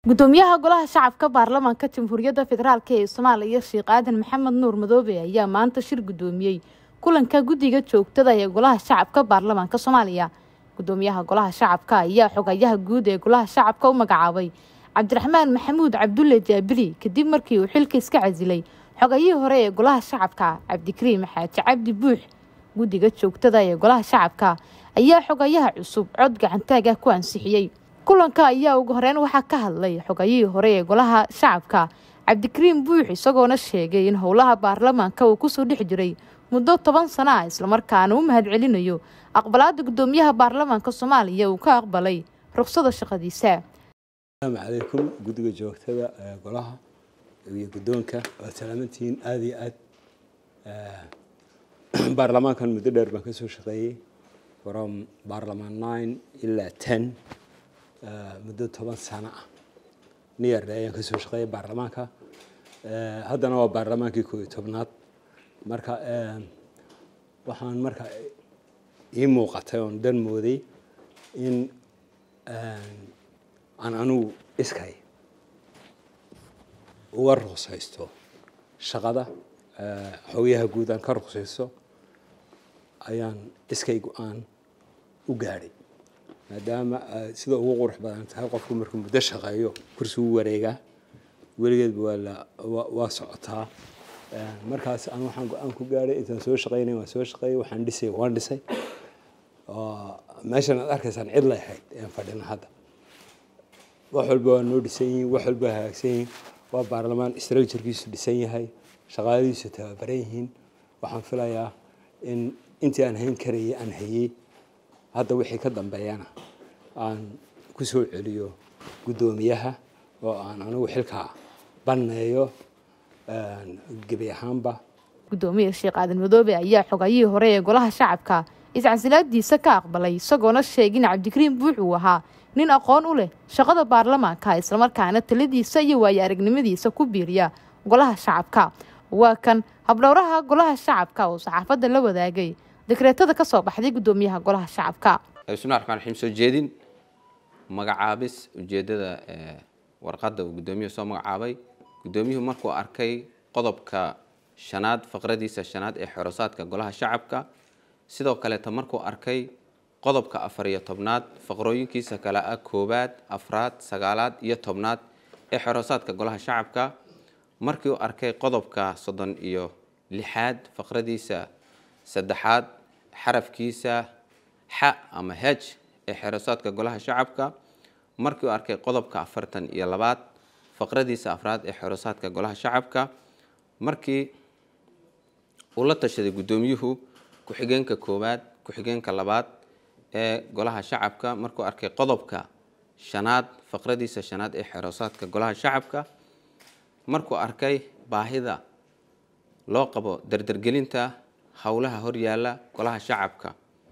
gudoomiyaha golaha shacabka baarlamaanka jamhuuriyadda federaalk ee soomaaliya sheekh aadan maxamed nuur madoobe ayaa maanta shir gudoomiyey kulanka guddiga joogtada ee golaha shacabka baarlamaanka soomaaliya gudoomiyaha golaha shacabka ayaa xogayaha guud ee golaha shacabka u magacaabay cabdiraxmaan maxamuud cabdulle jaabili kadib markii uu xilka iska casilay xogayihii hore ee golaha shacabka cabdikariim xaaji cabdi buux guddiga joogtada ee golaha shacabka ayaa xogayaha cusub cod gacantaaga ku ansixiyey kulanka ayaa ugu horeyn waxaa ka hadlay xogayihii hore ee golaha shacabka cabdikariim buux isagoona sheegay in howlaha baarlamaanka uu kusoo dhex jiray muddo toban sano ah islamarkaana u mahadcelinayo aqbalaada gudoomiyaha baarlamaanka soomaaliya uu ka aqbalay ruqsada shaqadiisa asalaamu calaykum guddiga joogtada golaha iyo guddoonka waad salaamantihiin aada iyo aad baarlamaankan muddo dheer baan ka soo shaqeeyey from baarlamaan nine ilaa ten muddo toban sano ah niyarde ayaan ka soo shaqeeyay baarlamaanka haddana waa baarlamaankii koo iyo tobnaad marka waxaan marka ii muuqatay oon dan mooday in aan anugu iskay uga ruqsaysto shaqada xogayaha guud aan ka ruqsaysto ayaan iskay go-aan u gaadhay maadaama sida ugu qurux badan tahay qofku markuu muddo shaqeeyo kursi u wareegaa weligeedba waa la waa socotaa markaas aan waxaan go-aan ku gaadhay intaan soo shaqeynay waan soo shaqeeyay waxaan dhisay waan dhisay meeshan aad arkaysaan cid lay ahayd aan fadhina hadda wax walba waa noo dhisan yihiin wax walba hagaagsan yihiin waa baarlamaan structurekiisu dhisan yahay shaqaaladiisu tababaran yihiin waxaan filayaa in intii aan hayn karayay aan hayey hadda wixii ka dambeeyana aan ku soo celiyo guddoomiyaha oo aan anigu xilkaa banneeyo gebi ahaanba gudoomiya sheekh aadan madoobe ayaa xogayihii hore ee golaha shacabka iscasilaadiisa ka aqbalay isagoona sheegay in cabdikariim buux uu ahaa nin aqoon u leh shaqada baarlamaanka islamarkaana taladiisa iyo waayo aragnimadiisa ku biiriya golaha shacabka waa kan habdhowraha golaha shacabka oo saxaafadda la wadaagay dekreetada ka soo baxday gudoomiyaha golaha shacabka bismillahi raxmaan raxiim soo jeedin magacaabis ujeeddada warqadda uu guddoomiyuhu soo magacaabay guddoomiyuhu markuu arkay qodobka shanaad faqradiisa shanaad ee xorosaadka golaha shacabka sidoo kaleeta markuu arkay qodobka afar iyo tobnaad faqrooyinkiisa kale ah koowaad afraad sagaalaad iyo tobnaad ee xorosaadka golaha shacabka markii uu arkay qodobka soddon iyo lixaad faqradiisa saddexaad xarafkiisa xa ama hej ee xerosaadka golaha shacabka markii uu arkay qodobka afartan iyo labaad faqradiisa afraad ee xerosaadka golaha shacabka markii uu la tashaday guddoomiyuhu ku-xigeenka koowaad ku-xigeenka labaad ee golaha shacabka markuu arkay qodobka shanaad faqradiisa shanaad ee xerosaadka golaha shacabka markuu arkay baahida loo qabo dardargelinta howlaha horyaala golaha shacabka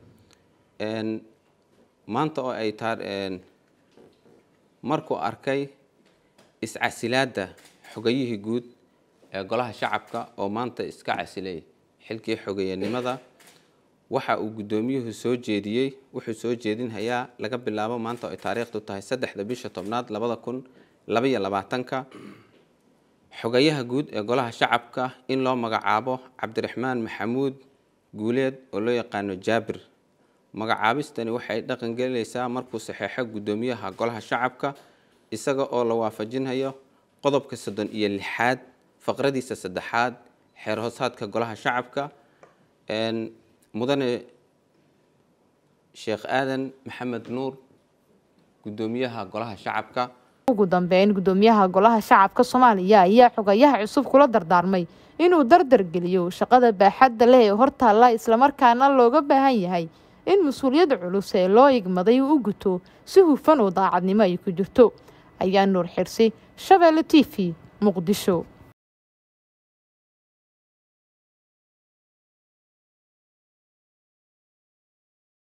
maanta oo ay taa markuu arkay iscasilaadda xogayihii guud ee golaha shacabka oo maanta iska casilay xilkii xogeeyanimada waxa uu guddoomiyuhu soo jeediyey wuxuu soo jeedinhayaa laga bilaabo maanta oo ay taariikhdu tahay saddexda bisha tobnaad labada kun labaiyo labaatanka xogayaha guud ee golaha shacabka in loo magacaabo cabdiraxmaan maxamuud guuleed oo loo yaqaano jaabir magacaabistani waxay dhaqan gelinaysaa markuu saxeexo guddoomiyaha golaha shacabka isaga oo la waafajinhayo qodobka soddon iyo lixaad faqradiisa saddexaad xeer hoosaadka golaha shacabka mudane sheekh aadan maxamed nuur guddoomiyaha golaha shacabka ugu dambeyn gudoomiyaha golaha shacabka soomaaliya ayaa xogayaha cusub kula dardaarmay inuu dardar geliyo shaqada baaxadda leh ee hortaalla islamarkaana looga baahan yahay in mas-uuliyadda culus ee loo igmaday uu u guto si hufan oo daacadnimo ay ku jirto ayaa nuur xirsi shabeelle t v muqdisho